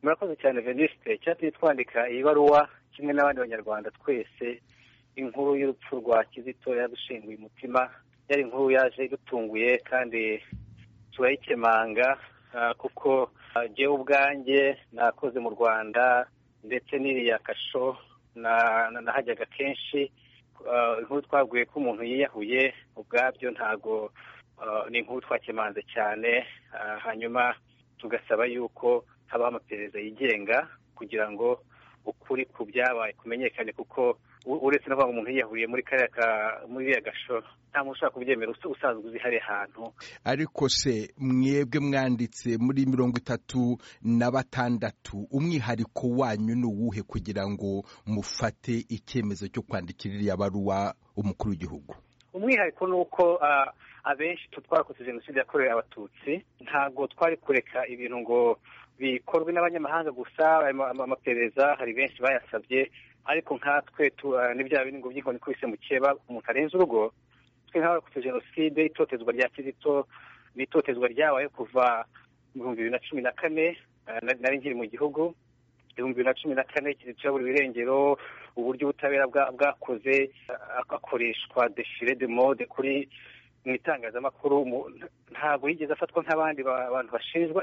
murakoze cyane venisite cyatumye twandika iyi baruwa kimwe n'abandi banyarwanda twese inkuru y'urupfu rwa kizito yadushinguye umutima yari inkuru yaje idutunguye kandi turayikemanga kuko jyewe ubwanjye nakoze mu rwanda ndetse n'iriya kasho nahajyaga kenshi inkuru twaguye ko umuntu yiyahuye ubwabyo ntago ni inkuru twakemanze cyane hanyuma tugasaba yuko habaho amaperereza yigenga kugira ngo ukuri ku byabaye kumenyekane kuko uretse no kuvuga ngo umuntu yiyahuriye muri kariya ka muri iriya gasho nta muntu ushobora kubyemera usanzwe uzi hariya hantu ariko se mwebwe mwanditse muri mirongo itatu na batandatu umwihariko wanyu ni uwuhe kugira ngo mufate icyemezo cyo kwandikira iriya baruwa umukuru w'igihugu umwihariko ni uko abenshi twakoze jenoside yakorewe abatutsi ntabwo twari kureka ibintu ngo bikorwe n'abanyamahanga gusa amaperereza hari benshi bayasabye ariko nkatwe n'ibya bindi ngo by'inkoni kubise mukeba umuntu arenze urugo twe nk'abarokotse jenoside itotezwa rya kizito n'itotezwa ryabaye kuva mu bihumbi bibiri na cumi na kane nari nkiri mu gihugu ibihumbi bibiri na cumi na kane kizito yaburiwe irengero uburyo ubutabera bwakoze akoreshwa defire de mode kuri mu itangazamakuru ntabwo yigeze afatwa nk'abandi bantu bashinjwa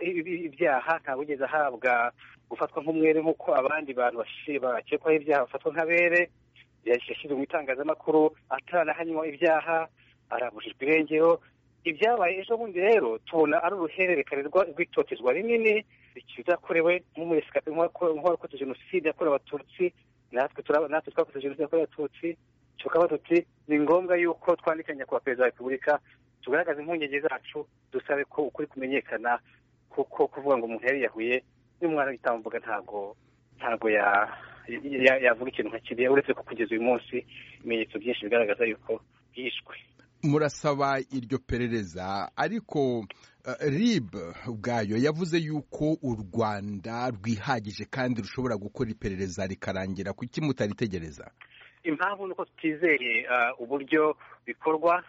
ibyaha ntabwo yigeze ahabwa gufatwa nk'umwere nk'uko abandi bantu bakekwaho ibyaha bafatwa nk'abere yashyizwe mu itangazamakuru ataranahanywa ibyaha arabujijwe irengero ibyabaye ejo bundi rero tubona ari uruhererekane rw'itotezwa rinini rikizakorewe nk'uwakoze jenoside yakorewe abatutsi natwe twakoze jenoside yakorewe abatutsi tukaba tuti ni ngombwa yuko twandika nyakubahwa perezida wa repubulika tugaragaza impungenge zacu dusabe ko ukuri kumenyekana kuko kuvuga ngo umuntu yariyahuye n'umwana w'igitambuga ntabwo ntabwo yavuga ikintu nka kiriya uretse ko kugeza uyu munsi ibimenyetso byinshi bigaragaza yuko yishwe murasaba iryo perereza ariko rib ubwayo yavuze yuko u rwanda rwihagije kandi rushobora gukora iperereza rikarangira kuki mutaritegereza impamvu ni uko tutizeye uburyo bikorwa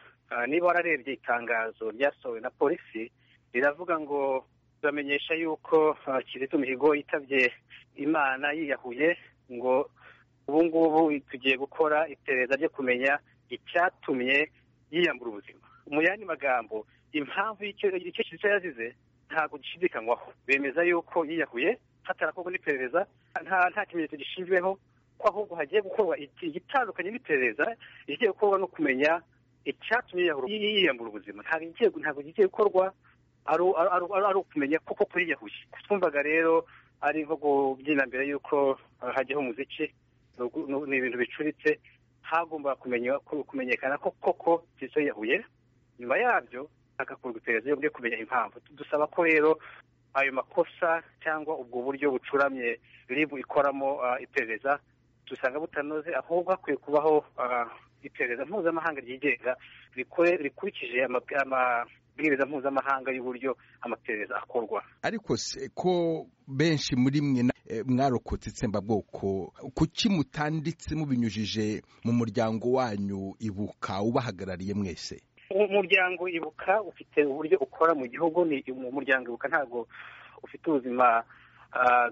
niba wararebye itangazo ryasohowe na polisi riravuga ngo turamenyesha yuko kizito mihigo yitabye imana yiyahuye ngo ubu ngubu tugiye gukora iperereza ryo kumenya icyatumye yiyambura ubuzima mu yandi magambo impamvu y'icyo kizito yazize ntabwo gishidikanywaho bemeza yuko yiyahuye hatarakorwa n'iperereza nta kimenyetso gishinzweho ko ahubwo hagiye gukorwa igitandukanye n'iperereza igiye gukorwa no kumenya icyatumye yiyambura ubuzima ntabwo igiye gukorwa ari ukumenya kuko kuriyahuye twumvaga rero ari nko kubyina mbere y'uko hajyaho umuziki ni ibintu bicuritse hagomba kumenyekana ko koko kizito yiyahuye nyuma yabyo hagakorwa iperereza yo kumenya impamvu dusaba ko rero ayo makosa cyangwa ubwo buryo bucuramye ribu ikoramo iperereza dusanga butanoze ahubwo hakwiye kubaho iperereza mpuzamahanga ryigenga rikurikije amabwiriza mpuzamahanga y'uburyo amaperereza akorwa ariko se ko benshi muri mwe mwarokotse itsembabwoko kuki mutanditse mubinyujije mu muryango wanyu ibuka ubahagarariye mwese umuryango ibuka ufite uburyo ukora mu gihugu ni umuryango ibuka ntabwo ufite ubuzima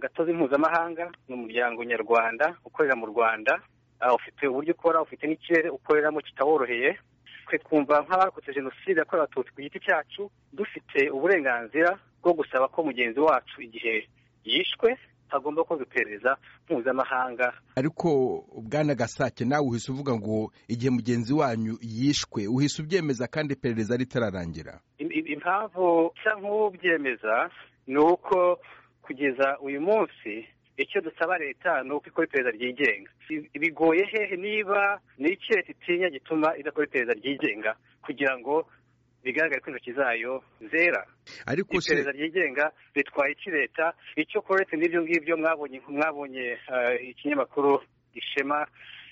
gatozi mpuzamahanga ni umuryango nyarwanda ukorera mu rwanda ufite uburyo ukora ufite n'ikirere ukoreramo kitaworoheye twe twumva nk'abarokotse jenoside yakorewe abatutsi ku giti cyacu dufite uburenganzira bwo gusaba ko mugenzi wacu igihe yishwe hagomba gukorwa iperereza mpuzamahanga ariko bwana gasake nawe uhise uvuga ngo igihe mugenzi wanyu yishwe uhise ubyemeza kandi iperereza ritararangira impamvu nsa nk'ubyemeza ni uko kugeza uyu munsi icyo dusaba leta ni uko ikora iperereza ryigenga bigoye hehe niba ni iki leta itinya gituma idakora iperereza ryigenga kugira ngo bigaragare ko intoki zayo zera ariko se iperereza ryigenga ritwaye iki leta icyo koretse n'ibyo ngibyo mwabonye mwabonye ikinyamakuru ishema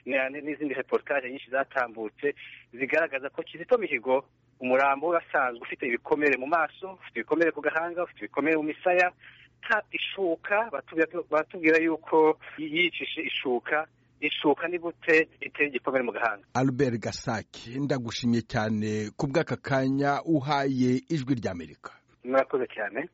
n'izindi reportage nyinshi zatambutse zigaragaza ko kizito mihigo umurambo urasanzwe ufite ibikomere mu maso ufite ibikomere ku gahanga ufite ibikomere mu misaya ishuka batubwira yuko yicishije ishuka ishuka ni gute itera igikomere mu gahanga albert gasaki ndagushimye cyane ku bw'aka kanya uhaye ijwi ry'amerika murakoze cyane